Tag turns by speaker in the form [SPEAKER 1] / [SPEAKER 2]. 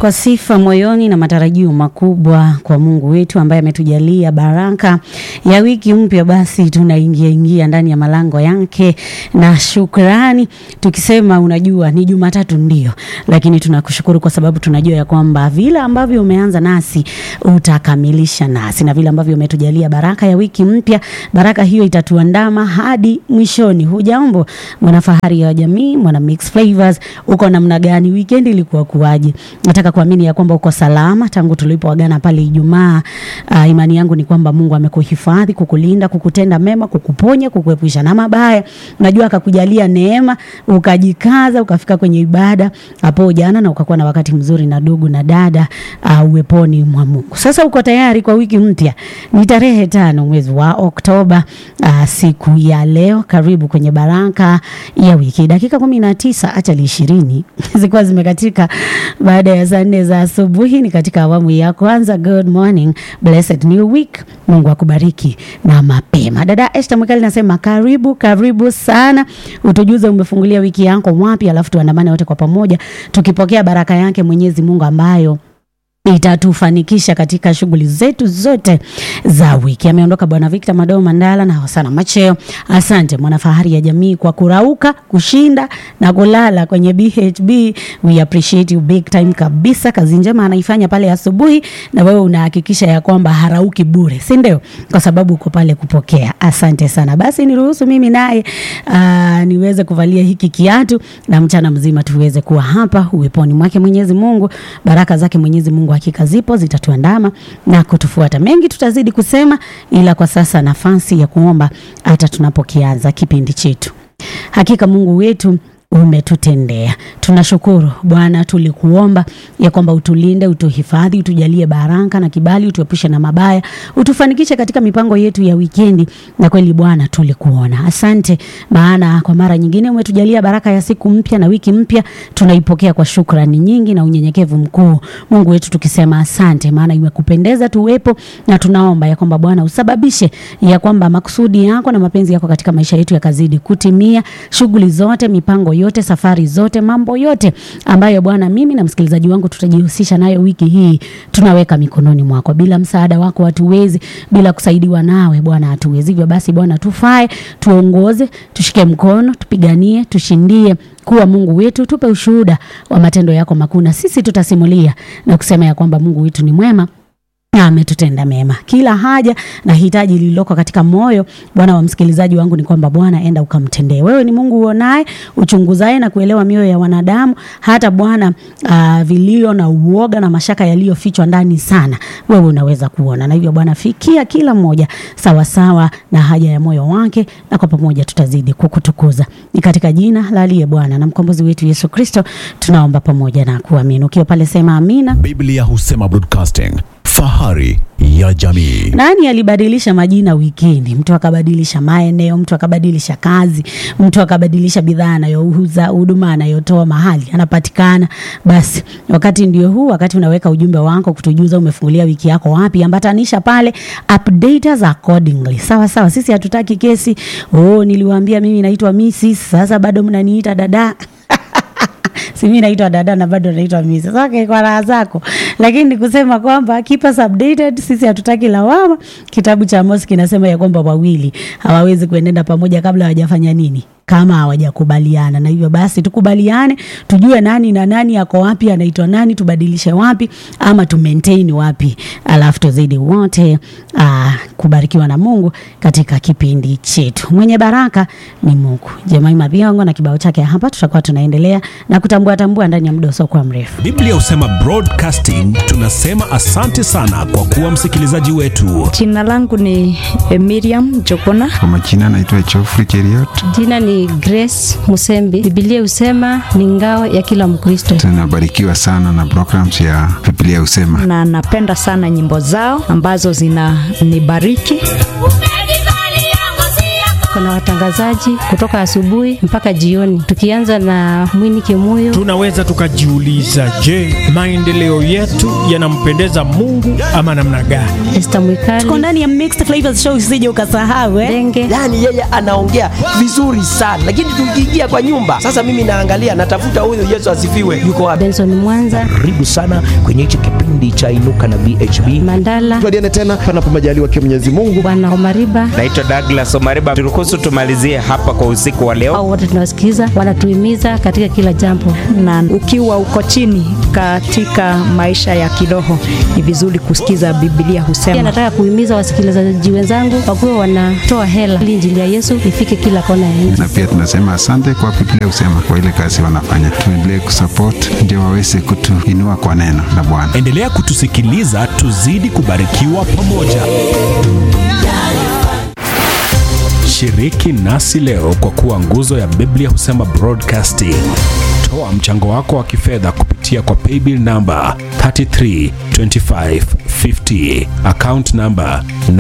[SPEAKER 1] kwa sifa moyoni na matarajio makubwa kwa Mungu wetu ambaye ametujalia baraka ya wiki mpya, basi tunaingia ingia ndani ya malango yake na shukrani, tukisema unajua, ni Jumatatu ndio, lakini tunakushukuru kwa sababu tunajua ya kwamba vile ambavyo umeanza nasi utakamilisha nasi, na vile ambavyo umetujalia baraka ya wiki mpya, baraka hiyo itatuandama hadi mwishoni. Hujambo mwanafahari ya jamii, mwana Mix Flavors, uko namna gani? Weekend ilikuwa kuwaje? Nataka kuamini ya kwamba uko salama tangu tulipoagana pale Ijumaa. Uh, imani yangu ni kwamba Mungu amekuhifadhi, kukulinda, kukutenda mema, kukuponya, kukuepusha na mabaya. Unajua akakujalia neema, ukajikaza, ukafika kwenye ibada hapo jana na ukakuwa na wakati mzuri na ndugu na dada uh, uweponi mwa Mungu. Sasa uko tayari kwa wiki mpya. Ni tarehe tano mwezi wa Oktoba, uh, siku ya leo. Karibu kwenye baraka ya wiki. Dakika kumi na tisa achali ishirini zilikuwa zimekatika baada ya saa nne za asubuhi. Ni katika awamu ya kwanza. Good morning, blessed new week. Mungu akubariki na mapema. Dada Esther Mwikali nasema karibu, karibu sana, utujuze umefungulia wiki yako wapi, alafu tuandamane wote kwa pamoja tukipokea baraka yake Mwenyezi Mungu ambayo itatufanikisha katika shughuli zetu zote za wiki. Ameondoka Bwana Victor Madoo Mandala na Hosana Macheo. Asante mwanafahari ya jamii kwa kurauka, kushinda na kulala kwenye BHB. We appreciate you big time kabisa. Kazi njema anaifanya pale asubuhi, na wewe unahakikisha ya kwamba harauki bure, si ndio? Kwa sababu uko pale kupokea. Asante sana. Basi niruhusu mimi naye uh, niweze kuvalia hiki kiatu na mchana mzima tuweze kuwa hapa uweponi mwake Mwenyezi Mungu. Baraka zake Mwenyezi Mungu hakika zipo, zitatuandama na kutufuata. Mengi tutazidi kusema, ila kwa sasa nafasi ya kuomba hata tunapokianza kipindi chetu. Hakika Mungu wetu umetutendea. Tunashukuru Bwana, tulikuomba ya kwamba utulinde, utuhifadhi, utujalie baraka na kibali, utuepushe na mabaya, utufanikishe katika mipango yetu ya wikendi. Na kweli Bwana, tulikuona. Asante, maana kwa mara nyingine umetujalia baraka ya siku mpya na wiki mpya, tunaipokea kwa shukrani nyingi na unyenyekevu mkuu, Mungu wetu, tukisema asante, maana imekupendeza tuwepo, na tunaomba ya kwamba Bwana usababishe ya kwamba makusudi yako na mapenzi yako katika maisha yetu yakazidi kutimia, shughuli zote, mipango yote, safari zote, mambo yote ambayo Bwana mimi na msikilizaji wangu tutajihusisha nayo wiki hii, tunaweka mikononi mwako. Bila msaada wako hatuwezi, bila kusaidiwa nawe Bwana hatuwezi. Hivyo basi Bwana, tufae, tuongoze, tushike mkono, tupiganie, tushindie kuwa Mungu wetu, tupe ushuhuda wa matendo yako makuu, na sisi tutasimulia na kusema ya kwamba Mungu wetu ni mwema na ametutenda mema. Kila haja na hitaji lililoko katika moyo Bwana wa msikilizaji wangu ni kwamba Bwana, enda ukamtendee. Wewe ni Mungu uonaye, uchunguzaye na kuelewa mioyo ya wanadamu, hata Bwana uh, vilio na uoga na mashaka yaliyofichwa ndani sana, wewe unaweza kuona. Na hivyo Bwana, fikia kila mmoja sawa sawa na haja ya moyo wake, na kwa pamoja tutazidi kukutukuza. Ni katika jina la aliye Bwana na mkombozi wetu Yesu Kristo tunaomba pamoja na kuamini. Ukiwa pale sema amina.
[SPEAKER 2] Biblia husema broadcasting fahari ya jamii.
[SPEAKER 1] Nani alibadilisha majina wikendi? Mtu akabadilisha maeneo, mtu akabadilisha kazi, mtu akabadilisha bidhaa anayouza, huduma anayotoa, mahali anapatikana. Basi wakati ndio huu, wakati unaweka ujumbe wako kutujuza umefungulia wiki yako wapi, ambatanisha pale, update us accordingly. Sawa sawa, sisi hatutaki kesi. Oh, niliwaambia mimi naitwa Mrs. Sasa bado mnaniita dada si mimi naitwa dada na bado naitwa Mrs. Okay, kwa raha zako, lakini ni kusema kwamba keep us updated. Sisi hatutaki lawama. Kitabu cha Amos kinasema ya kwamba wawili hawawezi kuenenda pamoja kabla hawajafanya nini kama hawajakubaliana. Na hivyo basi tukubaliane, tujue nani na nani ako wapi, anaitwa nani, tubadilishe wapi ama tu maintain wapi, alafu tuzidi wote uh, kubarikiwa na Mungu katika kipindi chetu. Mwenye baraka ni Mungu. Jemaima Biongo na kibao chake hapa, tutakuwa tunaendelea na kutambua tambua ndani ya muda usiokuwa mrefu.
[SPEAKER 2] Biblia husema broadcasting, tunasema asante sana kwa kuwa msikilizaji wetu.
[SPEAKER 3] Jina langu ni eh, Miriam Jokona.
[SPEAKER 4] Kwa majina naitwa Geoffrey Cheriot.
[SPEAKER 3] Jina ni Grace Musembi. Biblia husema ni ngao ya kila Mkristo,
[SPEAKER 4] Tunabarikiwa sana na programs ya Biblia Husema.
[SPEAKER 3] na napenda sana nyimbo zao ambazo zinanibariki. Tuko na watangazaji kutoka asubuhi mpaka jioni, tukianza na Mwini Kimuyo.
[SPEAKER 5] Tunaweza tukajiuliza, je, maendeleo yetu yanampendeza Mungu ama namna gani?
[SPEAKER 3] Esther
[SPEAKER 1] Tuko
[SPEAKER 3] Mwikali,
[SPEAKER 1] ndani ya Mixed Flavors Show, usije ukasahau eh.
[SPEAKER 3] Denge,
[SPEAKER 6] yaani yeye anaongea vizuri sana lakini tukiingia kwa nyumba sasa mimi naangalia natafuta huyu yesu asifiwe yuko wapi
[SPEAKER 3] Benson Mwanza,
[SPEAKER 7] karibu sana kwenye hichi kipindi cha inuka na bhb
[SPEAKER 3] Mandala,
[SPEAKER 8] tuadiane tena panapo majaliwa kia Mwenyezi Mungu.
[SPEAKER 3] Bwana Omariba,
[SPEAKER 9] Naitwa Douglas Omariba, turuhusu tumalizie hapa kwa usiku wa leo.
[SPEAKER 3] au wote tunawasikiza, wanatuhimiza katika kila jambo.
[SPEAKER 10] na ukiwa uko chini katika maisha ya kiroho ni vizuri kusikiza Biblia
[SPEAKER 3] Pia
[SPEAKER 10] husema.
[SPEAKER 3] nataka kuhimiza wasikilizaji wenzangu wakuwe wanatoa hela ili injili ya Yesu ifike kila kona ya nchi.
[SPEAKER 4] Na pia tunasema asante kwa Biblia husema kwa ile kazi wanafanya. Tuendelee kusupport ndio waweze kutuinua kwa neno la Bwana.
[SPEAKER 2] Endelea kutusikiliza, tuzidi kubarikiwa pamoja. Shiriki nasi leo kwa kuwa nguzo ya Biblia husema broadcasting. Toa mchango wako wa kifedha kupitia kwa paybill number 332550 account number